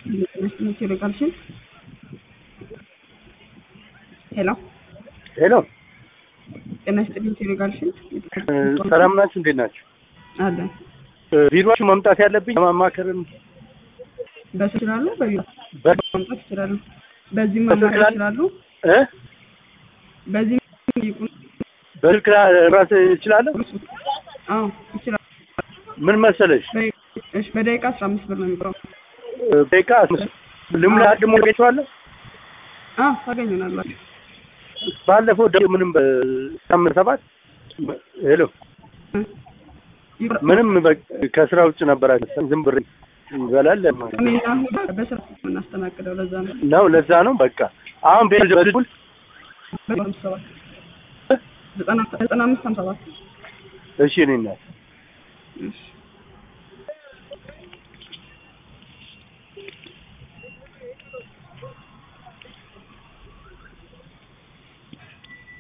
ቴሌጋልሽን ሄሎ ሄሎ ጤና ይስጥልኝ። ቴሌጋልሽን ሰላም ናችሁ? እንዴት ናችሁ? አለን ቢሮችሁ መምጣት ያለብኝ ለማማከርም በስ ይችላሉ። በቢሮ በ- መምጣት ይችላሉ። በዚህ በስልክ ማማከር ላይ- ይችላሉ። እ በዚህ ይቁን በስልክ ራስ እችላለሁ። አዎ ይችላሉ። ምን መሰለሽ እሺ በደቂቃ አስራ አምስት ብር ነው የሚቆረው። ደቂቃ ልሙላ አድሞ ገቸዋለሁ። አዎ ታገኙናላችሁ። ባለፈው ደ ምንም በሳምንት ሰባት ሄሎ ይቆረ- ምንም በ- ከስራ ውጭ ነበራችሁ። ዝም ብር እንበላለን እኔና ሁዳ በስራ የምናስተናግደው ለዛ ነው። ነው። ለዛ ነው በቃ አሁን ቤት በኩል በአምስት ሰባት ዘጠና ዘጠና አምስት ሀምሳ ሰባት እሺ እኔ እናት እሺ